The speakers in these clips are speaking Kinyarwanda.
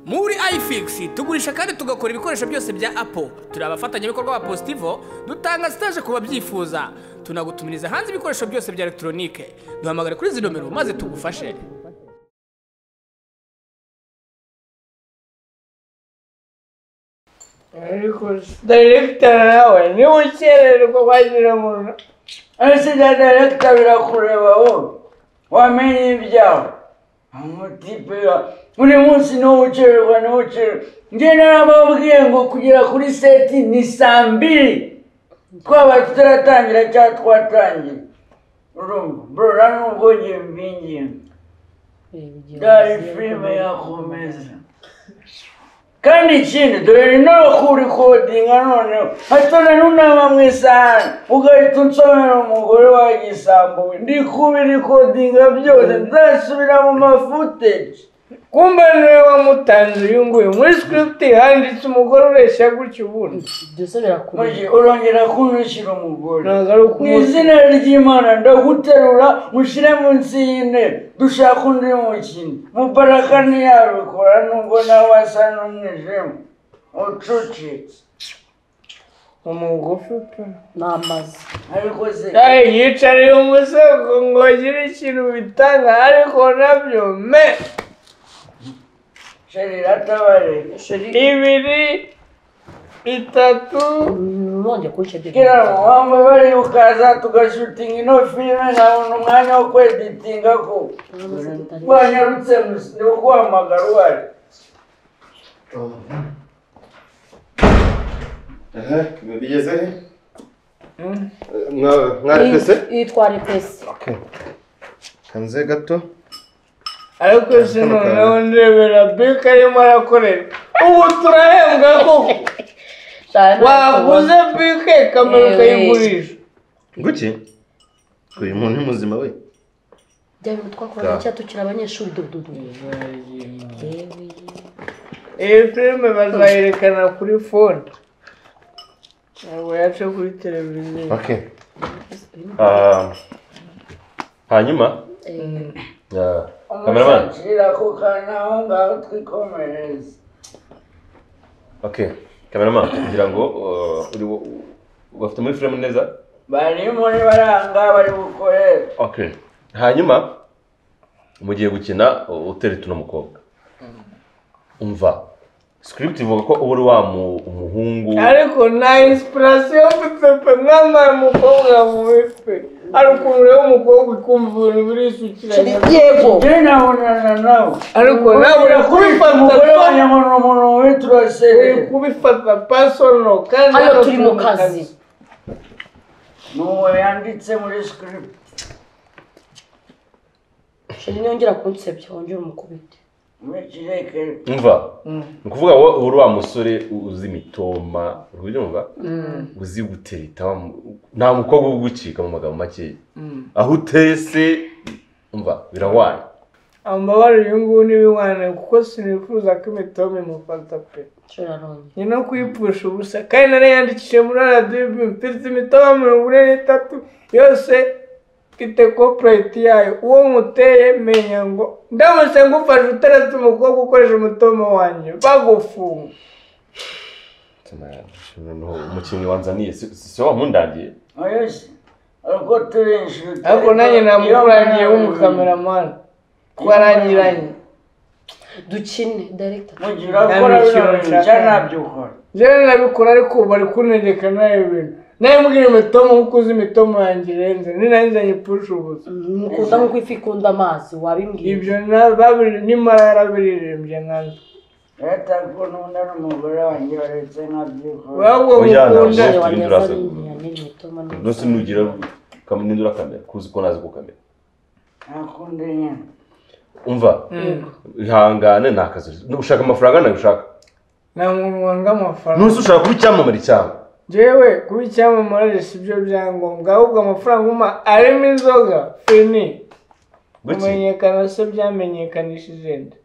muri ifigisi tugurisha kandi tugakora ibikoresho byose bya apo turi abafatanyabikorwa ba positivo dutanga sitaje ku babyifuza tunagutumiriza hanze ibikoresho byose bya elegitoronike duhamagare kuri izi nomero maze tugufashe daregiteri nawe niba ukererwa wagira ngo ese na daregiteri birakureba wowe wamenye ibyawe amutipe buri munsi niwo ukererwa niwo ukererwa njye narababwiye ngo kugera kuri seti ni saa mbiri twaba tutaratangira cyangwa twatangira urumva burora nubwo ngiye mbingiye dore filime yakomeza kandi ikindi dore no kurikodinga noneho hatona n'unama mu isahani ugahita unsomera umugore wagisambo we ndi kubirikodinga byose nzasubira mu mafuteji kumba niwe wamutanze uyu nguyu muri script handitse umugore ureshya gutya ubundi byose birakureba urongera kuntushyira umugore ntabwo ari mu ukumuzi izina ry'imana ndaguterura ushyire munsi y'intebe dushaka undi mukino mubaraka ntiyabikora nubwo nawe asa n'umwijima ucucitse umugufi pe ni amazu ariko se Yaye yicariye umusego ngo agire ikintu bitanga ariko nabyo me sharira atabareke ibiri bitatu nongeye kubica kugira ngo wamwe bari ukaza tugashutinga ino filime ntabona umwanya wo kweditinga ko rwanyarutse ni guhamagara uhari bigeze he Mwa- mwarepese yitwara ipesi Okay. kanze gato ariko si noneho ndebera bike arimo arakorera ubu turahembwa koko waguze bike kamera ukayigurisha guki uyu muntu ni muzima we jya bintu twakoraga Da. cya tukiri abanyeshuri dududu iyi filime bazayerekana kuri fone ntabwo yaca kuri televiziyo okay Ah, hanyuma ah, cameraman umusatira ku kantu aho ngaho twikomereze okay cameraman kugira ngo uh, uri bafite muri frame neza barimo baranga bari bukorere okay hanyuma mugiye gukina uh, utereta uno mukobwa umva script ivuga ko uba uri wa mu- umuhungu ariko nta inspirasiyo mfite pe mwambaye umukobwa mubi pe hari ukuntu rero umukobwa ukumva ibintu birisukiranya yego njye nabonana nawe ariko nawe uri kubifata umugore personal, wanjye mbona umuntu witwa uri serire kubifata pasono kandi hano hano turi mu kazi n'uwo yanditse muri script sheri niyongera kunsebya wongera umukubite muri kirekere umva ni ukuvuga wowe uba uri wa musore uzi imitoma ubyumva uzi gutereta wa mu- nta mukobwa ugucika mu magambo makeya aho uteye se umva birahwana amabara uyu nguyu ni biwana kuko sinifuza ko imitoma imufata pe sheri arongera ni no kuyipfusha ubusa kandi narayandikishije muri rdb mfite imitoma mirongo ine n'itatu yose mfite kopurayiti yayo uwo muteye menya ngo ndamutse ngufashe uteretse umukobwa ukoresha umutoma wanjye bagufunga noneho umukinnyi wanzaniye si si- si wa mundangiye oyo se ariko turi inshuti ariko nanjye namukurangiye w'umukameramani twarangiranye dukine direkita mugira ukora bino bintu cyangwa ntabyo ukora rero nabikora ariko bari kuntegeka n'ayo bintu nawe mbwira imitomo kuko uzi imitomo yanjye irenze ni nayo nzanye ipfusha ubusa mukunda nk'uko ifi ikunda amazi wabimbwiye ibyo na- babiri- nimara yarabiririmbye nkanjye leta ko n'undi ari umugore wanjye baretse ntabyo ukora wabwo Oya, mukunda ntabwo. ndetse nugira ntugira kam- nindura kamera kuzi ko nazi ko kamera ntakundi nyine umva ihangane ni akazi ushaka amafaranga nayo ushaka nta muntu wanga amafaranga ntuzi ushaka kuba icyamamare cyangwa jewe kuba icyamamare si byo byangombwa ahubwo amafaranga uma arimo inzoga fini guki kumenyekana se byamenyekanishije nde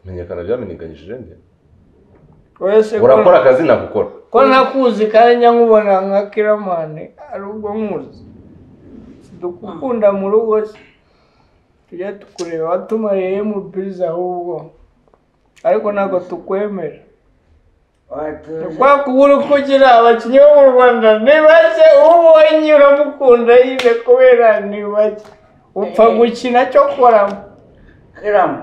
menyekana byamenyekanishije nde wowe se ko- urakora akazi nagukora ko ntakuzi kandi njya nkubona nka kiramani ari ubwo nkuzi dukukunda mu rugo se tujya tukureba watumariyemo biriza ahubwo ariko ntabwo tukwemera watuza kwa kubura uko ugira abakinnyi bo mu rwanda ni bake uwo ubonye uramukunda yize kubera ni bake upfa gukina cyo koramo kiramu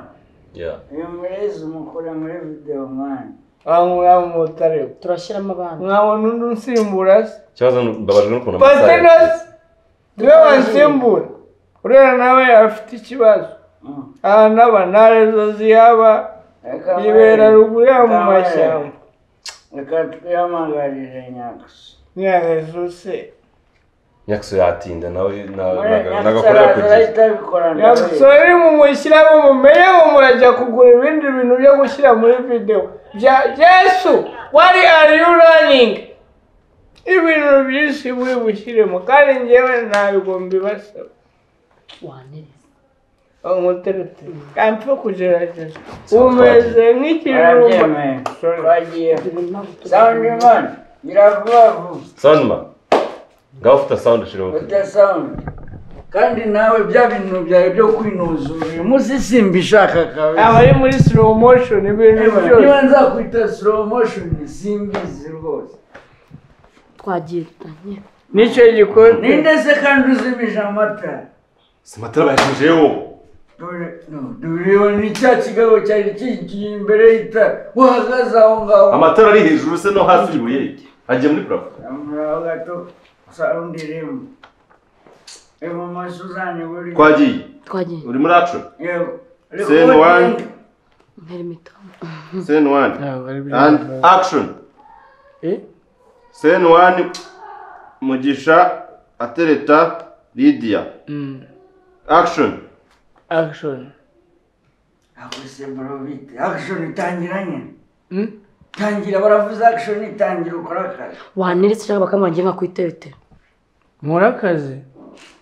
Yeah. uyu murezi umukura muri videwo mani wamwamutare turashyiramo abana mwabona undi unsimbura se Ikibazo ni- mbabajwe n'ukuntu amasaha patinosi niwe wansimbura uriya nawe afite ikibazo ahantu aba nta rezo zihaba yibera ruguru yaba mu mashyamba reka twihamagarire nyakasi nta rezo se Nyakusu yatinda nawe na- na- nyakasi nagakorera ku araza gihe. ahita abikora yagusohora uri mu mushyiramo mumenyemo murajya kugura ibindi bintu byo gushyira muri videwo bya jesu wari ari yu raningi ibintu byinshi muri bushyiremo kandi ngewe ntabwo mbibasaba wanereza umuterete kampfa kugerageza umeze nk'ikirumba arabyemeye Sorry. twagiye ibintu ntabwo tuzi. sawundi mani gira vuba vuba Soundman. Ngaho ufite sound ushiriho utu- udasawundi kandi nawe bya bintu byawe byo kwinuzura uyu munsi simba ishaka kabisa abari muri slow motion ibintu byose niba nzakwita slow motion simbizi rwose twagiye dutanye nicyo gikoni ninde se kandi uzimije amatara Simatara bayashije yewe. Dore- no, dore ni cya kigabo cyari kigiye imbere y'itara uhagaze aho ngaho Amatara ari hejuru se no hasi ibuye. Agiye muri parafo. muraho gato sawundi irimo ibumoso uzaniburiye Twagiye. twagiye Uri muri action. yego Send one. ntera imitamu Send one. And action. Send one. Mugisha atereta Lydia. Action. akishoni akuse borobite akishoni itangiranye tangira baravuze akishoni itangira ukora akazi waneretse cyangwa bakamurangira nka ku iteretero nkora akazi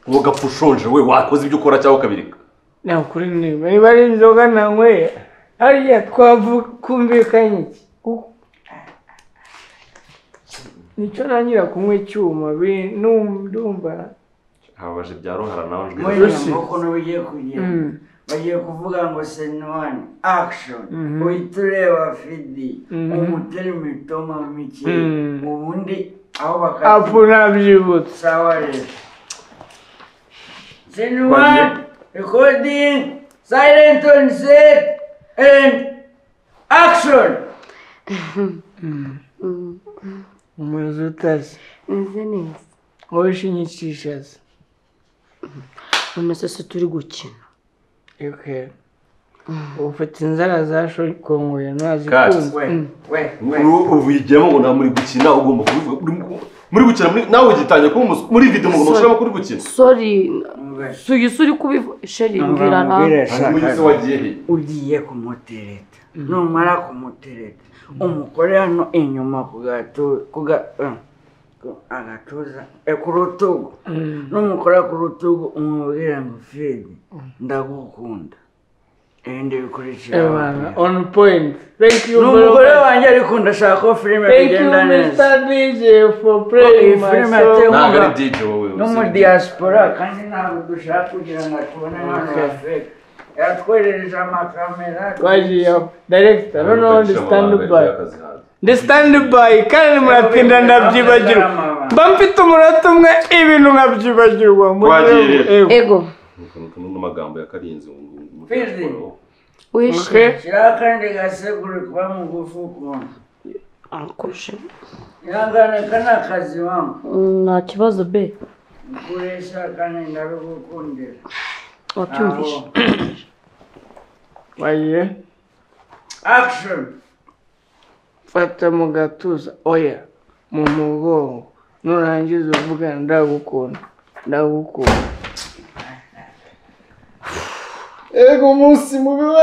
Wowe gapfa ushonje we wakoze ibyo ukora cyangwa ukabireka. nta kuri niba niba ari inzoga nanyweye hariya twavuga kumvikanye iki Kuko- nicyo ntangira kunywa icyuma bi- num- ndumva Habaje bya ruhara nawe njwi. muri Yoshi. ukuntu bigiye kugira Mm. bagiye kuvuga ngo senwani akishoni uhita ureba fidi umuterima itoma mike Mm. ubundi aho apu bakatira nabyibutse sawa rero senwani rekodingi sayilenti oni seti endi akishoni umuyobozi utazi neze neza wowe ushinyikisha se none se se turi gukina Okay. ufite inzara za shokongoye Cut. ntazikunze we we we ubigiramo ngo nta muri gukina ugomba kubivuga Uri- muri gukina muri- nawe ugitangira kuba umus- muri video ngo umuntu ushobora kuri gukina sori we suyu uri kubivu sheri mbwira nawe hanyuma ugeze Mbwira wagiye he ugiye kumutereta numara kumutereta umugore hano inyuma ku gatu- ku ga- eh, ku- agatuza eh, ku rutugu numukora ku rutugu umubwira ngo fidi ndagukunda ibindi bikurikira Ebana, on point thank you very n'umugore much. wanjye ariko ndashaka ko filime thank you igenda neza mr dj for playing Iyi my filime song. yatewe ntabwo ari DJ wowe no muri diaspora kandi ntabwo dushaka kugira ngo tubone hano afurika yatwerereje amakamera twagiye daregita noneho ndi standby standby ndi standby kandi muratinda ndabyibagirwa mba mfite umunota umwe ibintu nkabyibagirwa Twagiye rero. ego n'amagambo ya karinzi ngo- ngo- ngo- Fizi. ngo- wishe shyiraho akandi gasekuru kuba mugufi ukuntu arakurusha ihangane ka ni akazi wamwe nta kibazo be ukuresha kandi ndabigukundira wabyumvishe twagiye action fata mu gatuza oya mu mugongo nurangiza uvuga ndagukunda ndagukunda ego umunsi mubi we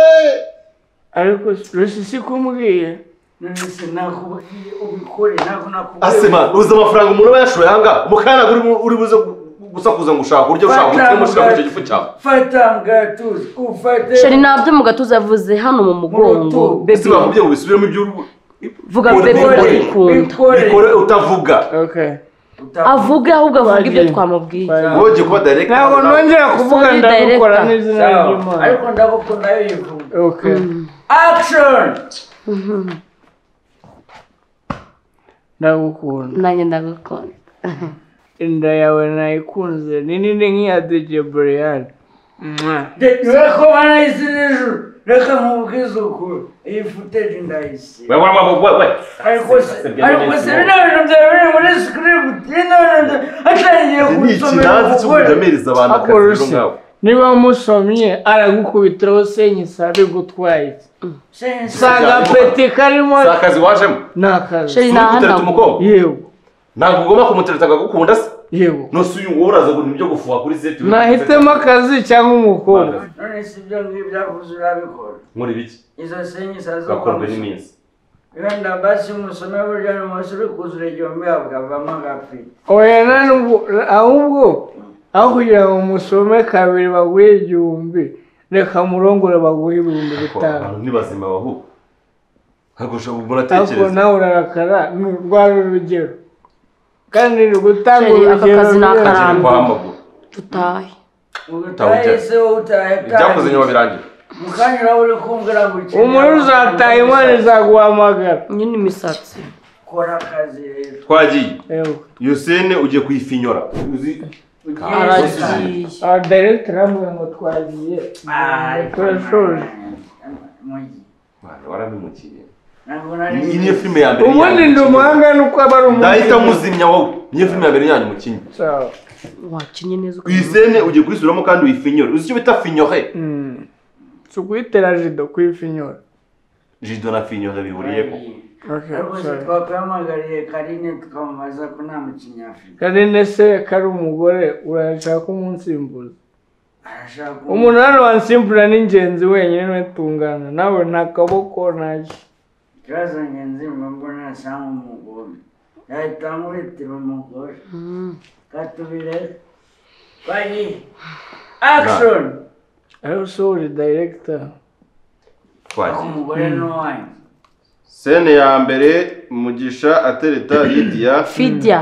ariko rusi si kumbwiye nonese nakubwiye ubikore ntabwo nakubwiye asema uzi amafaranga umuntu aba yashoye ahangaha umukarago uri- uri buze gu- gusakuza ngo ushaka uburyo ushaka Fata umutima ushaka muri icyo mu gifu cyawe fata mugatuza ufate sheri ntabyo mu gatuza yavuze hano mu mugongo rutugu. bebe ese bakubye ngo bisubiremo ibyo uri bu- vuga Bikore, bebe bikore. ndagukunda Bikore. bikore utavuga okay avuge ahubwo avuga ibyo Twagiye. twamubwiye wowe kuba direct ntabwo nongera kuvuga Sorry, ndabikora director. n'izina Sawa. ry'imana ariko ndagukunda yivuga okay Mm. action ndagukunda nanjye ndagukunda inda yawe nayikunze ni nini nk'iya dj brian reka banayise n'ijoro reka nkubwize ukuri iyi footage ndayisiba we we we we we ariko se ariko se bino bintu byaba biri muri script bino bintu atangiye ni kubisomera ikinanzi cyo umugore kujamiriza abantu Ako akazi rero rushya. ngawe niba wamusomye aragukubitiraho senyisa bigutwaye iki? si agapeti karimo si akazi wajemo ni akazi sheri Uri gutereta ntahanagura umukobwa yewe ntabwo ugomba kumutereta akagukunda se yewe nose uyu wowe uraza ngo nibyo gufuha kuri seti nahitemo akazi cyangwa umukobwa none si ibyo ngibyo yavuze urabikora muri biki izo senyisa zo gakorwe n'iminsi wenda basi musome burya n'umunsi uri kuzura igihumbi hakavamo agapeti oya nanubwo ahubwo aho kugira ngo musome kabiri baguhe igihumbi reka murongore baguhe ibihumbi Ko bitanu abantu ni bazima bahuka ntabwo ushobora ariko muratekereza nawe urarakara ni urwara urugero kandi ni gutanga Sheri, aka urugero kazi ni rwiza. akarande. Kagere kwa hamaguru dutahe utahise wowe utahe ibyakoze nyuma birangira mu kanya uraba uri kumbwira ngo ukeneye umuntu uzataha imana izaguhamagara iyo ni imisatsi kora akazi rero twagiye yewe yosene ugiye kuyifinyora uzi aragiye aha director aramubwira ngo twagiye turashoje mugi Mwana, warabimukiye ntabwo nari iyi niyo filime ya mbere ubundi ndi umuhanga ni uko aba ari ndahita umuhanga muzimya wowe niyo filime ya mbere yanyu mukinnyi Sawa. wakinnye neza ukabona uyisene ugiye kuyisubiramo kandi uyifinyore uzi icyo bita finyore Mm. si ukuyitera jido kuyifinyora jido na finyore bihuriye ko Okay, rwose sorry. twakahamagariye karine tukamubaza ko nta mukinnyi afite karine se kari umugore urashaka umunsimbuza arashaka umuntu hano wansimbura ni ingenzi wenyine ntitungana nawe nta kaboko ntacyo ikibazo ngenzi mbona asanga umugore yahita amwitira umugore katubire bagi action ariyo usohora dayiregita twagiye umugore ni uwanjye sene ya mbere mugisha atereta lidiya fidya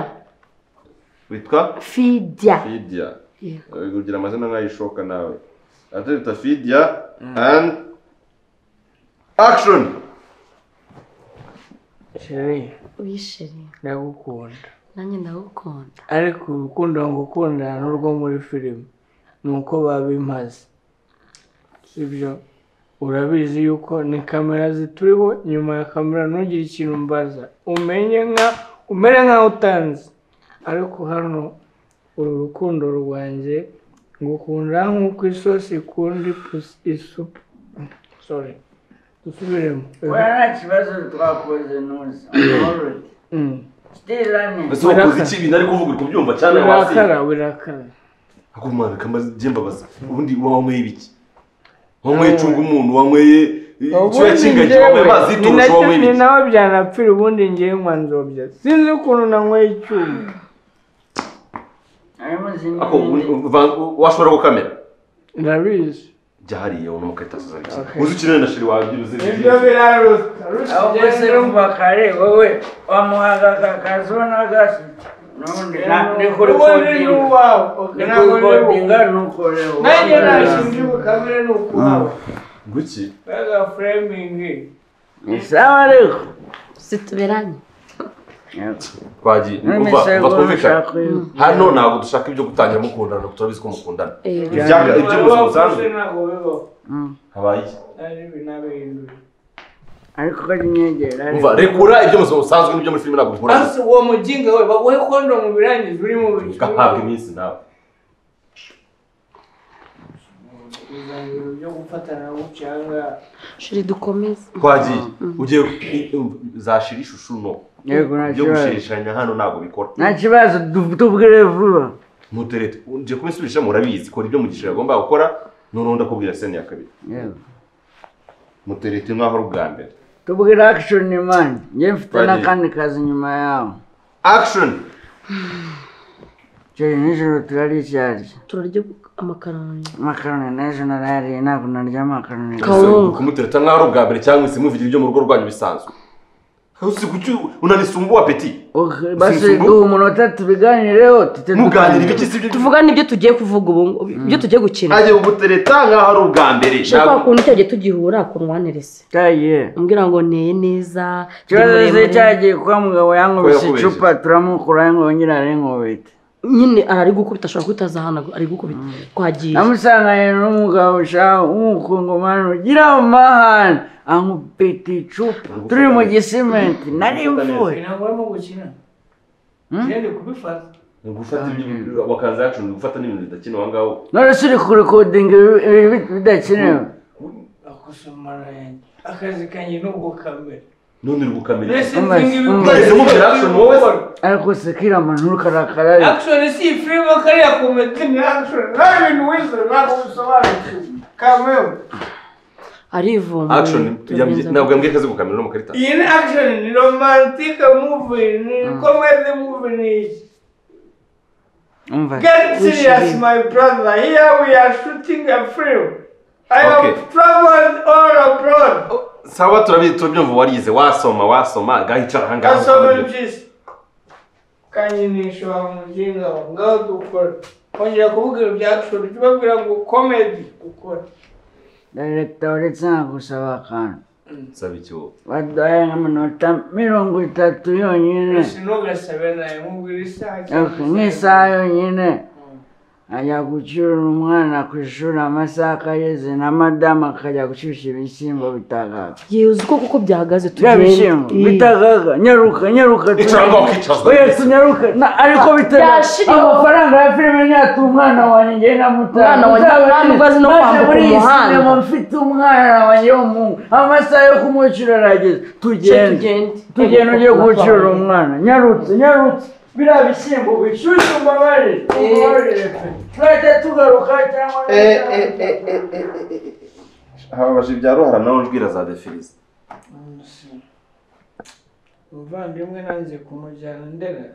witwa fidya fidiya Yeah. Uri kugira amazina nk'ayishoka nawe atereta fidiya and action sheri uyisheri ndagukunda nanjye ndagukunda ariko urukundo ngukundana n'urwo muri filime ni uko babimaze sibyo urabizi yuko ni kamera zituriho nyuma ya kamera ntugire ikintu mbaza umenye nka umere nkaho utanzi ariko hano uru rukundo rwanjye ngukunda nk'uko isosi ikunda ipusi isupu sorry dusubiremo wewe nta kibazo twakoze nuza amahoro ati Mm. stirane ese wakoze iki ibintu ari kuvuga uri kubyumva cyane birakara wasi birakara akumwana kamaze mbabaza ubundi wanyweye ibiki wanyweye cunga umuntu wanyweye ikiba kingagi wanyweye amazi yituruje nacyo wanyweye ni ibiki nawe byanapfira ubundi ngewe nkwanzobya sinzi ukuntu nanyweye icyuma harimo ako zimwe washobora gukamera ndabizi byahariye ubona mukahita asoza bike Okay. uzi ukeneye na shiri wabyira uzi biraruta ahubwo se kuva kare wowe wamuhaga aka kazi ubona gasi n'ubundi nta- ni kuri kodinga ni kuri kodinga ni uko rero nanjye nashinze ubukamere ni ukwawe guki baga furemingi ni sawa ariko situberanye twagiye umva umva twumvikane hano ntabwo dushaka ibyo gutangira mukundana ntabwo turabizi ko mukundana Eh, ibyaga ibyo mu buzima busanzwe ntabwo bibaho habaye iki? ari binabihindura ariko ari inyegera umva rekura ibyo mu buzima busanzwe n'ibyo muri filime ntabwo bihura Asi uwo mujinga we baguhe kondo mu birangiza uri mu ugahabwa iminsi nawe bizabiro byo gufatana gucanga sheri dukomeze twagiye ugiye zashira ishusho no yego nta byo kibazo gushishanya hano ntabwo bikora nta kibazo tu- tubwire vuba ntuterete ugiye kubisubirishamo urabizi kora ibyo mugisha yagomba gukora noneho ndakubwira seni ya kabiri Yego. muterete nk'aho ari ubwa mbere tubwire action mani njye mfite Bagiye. n'akandi kazi nyuma yawe action cyo nijoro turaricyarya turarya amakaroni amakaroni n'ejo narayariye ntabwo narya amakaroni Kawunga. kumutereta nk'aho ari ubwa mbere cyangwa se muvugira ibyo mu rugo rwanyu bisanzwe usikuki unanisumbua peti Okay, basi Sifungu. duha umunota tubiganireho tujye muganira duganira. ibiki si byo tuvugane ibyo tugiye kuvuga ubu ngubu, ibyo tugiye gukina aje ubutereta nkaho ari ubwa mbere nshya kwa kuntu cyagiye tugihura kunwanirese Taye. umbwira ngo neye neza ndi ikibazo se muremure. cyagiye kuba mugabo yankubise Ko yakubeshye. icupa turamukura yongera arinkubita nyine ari gukubita ashobora kwitaza ahantu ari gukubita twagiye namusanganye n'umugabo shaka w'umukungomani ugira mu mahane ankubita icupa turi mu gisimenti nari mvuye ntabwo barimo gukina ngende kubifata ni ugufata ibintu bakaza yacu ni ugufata n'ibintu bidakenewe aho ngaho none se uri kurekodinga ibi- ibi bidakenewe akusomara yanjye akazi kanjye nubwo kamera none uri gukamenya mbese nzingibi Mm. Ugeze mubwira action wowe se. ariko sekira amantu urukarakarari akishoni si ifirimo kariya komedi ni akishoni nta bintu wize ntabwo bisobanukiwe kamera arivumbuye action yambye- ntabwo yambwiye ko azi gukamera no mu karita iyi ni akishoni ni romantike muvi ni komedi muvi ni iki umva Get serious, my brother. Here we are shooting a film. I have Okay. traveled all abroad. sawa turabizi turabyumva warize wasoma wasoma gahicara aha ngaha Gasoma impyisi. Kanyinisha wa mujinga wa ngaho dukora. Kongera kuvugira ibya action ujye ubabwira ngo comedy ukora. direkita uretse nagusaba akantu saba iki wowe baduhaye nk'amanota mirongo itatu yonyine Sinogasabe nawe mubwira isaha. Okay, nk'isaha yonyine ajya gucyura umwana ku ishuri amasaha akageze na madamu akajya gushyushya ibishyimbo bitagaga yewe uzi uko kuko byahagaze bya tugenda bishyimbo Ii. bitagaga nyaruka nyaruka Icara ngaho ukicazwa. oya tunyaruka na- ariko bitagaga Byashiriweho. amafaranga ya filime nyatu umwana wanjye ngenda mutanga Umwana wanjye ntamugozi no kwambuka umuhanda. mfite umwana wanjye w'umuhungu amasaha yo kumwishyura arageze tugende tugende tugenda ugiye gucyura umwana nyarutse nyarutse biriya bishyimbo bishyushye umbabare umbabarire pe turajya tugaruka cyangwa hababaje ibya ruhara nawe njwira za defirize umuvandimwe nanze kumujyana ndera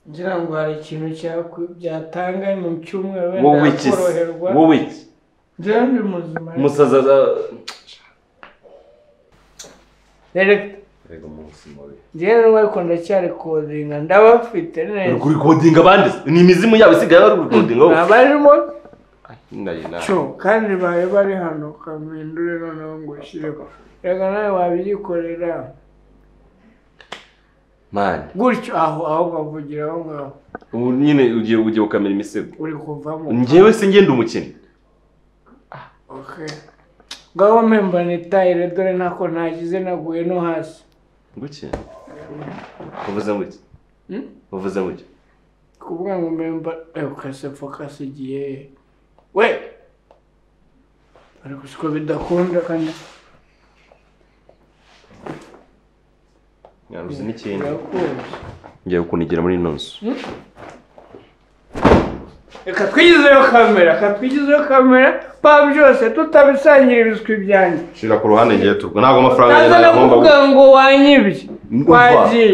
ngira ngo hari ikintu cyakwi- byatanga ni mu cyumweru wowe wenda iki se? yakoroherwa wowe iki njyewe ndi muzima umusaza za Director, rega umunsi mubi njyewe n'uko ndacyari kodinga ndabafite uri neza kurikodinga abandi se? ni imizimu yabo isigaye bari kurikodinga wowe abarimo Nayi, nayi. cyo kandi bayo bari hano kamindure noneho ngo ushyireho reka nawe wabyikorera mani gutyo aho aho bavugira aho ngaho ubu nyine ugiye ugiye gukamera imisego uri kuvamo njyewe se ngenda umukene Okay. ngaho mpemba nitayire dore ntako nagize naguye no hasi gukene uvuze gutya Hmm? uvuze gutya kuvuga ngo mpemba ukase fokasi igiye he? we ariko siko bidakunda kandi nyaruzi n'ikindi birakunda ngiye kukunigira muri ino nzu reka twigizeyo kamera reka twigizeyo kamera ba byose tutabisangira ibiswi byanjye shira ku ruhande ngiye turwa ntabwo amafaranga naza yanjye kuvuga nagomba ngo wanyibye Umva. wagiye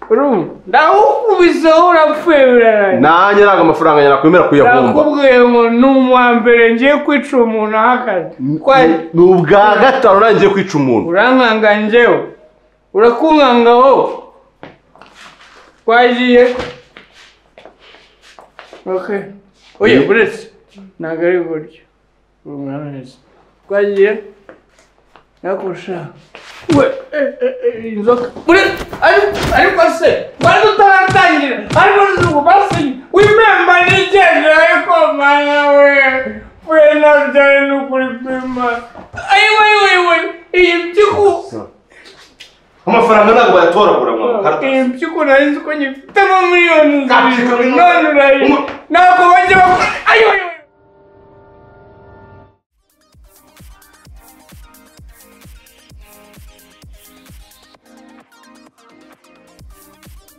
urumva ndawukubiseho urapfuye biraraye nanjye ntabwo amafaranga yanjye nakwemera kuyavumba nakubwiye ngo ni uwa mbere ngiye kwica umuntu ahagaze twari ni ubwa gatanu nanjye ngiye kwica umuntu urankanga njyewe urakunkanga wowe twagiye okay oya Ye- buretse ntabwo ari buryo urumwaneza twagiye nakurusha we eh, eh, eh, inzoka buretse ariko ariko se bari tutaratangira ariko ntabwo basinye wimemba nigenda ariko mana we we nabyo ari n'ukuri kwima ayiwe ayiwe ayiwe iyi mpyiko amafaranga ntabwo bayatoragura mu iyi mpyiko nari nzi ko nyifitemo miliyoni zirindwi Kapitali. none urayizi ntabwo bajya bakora ayo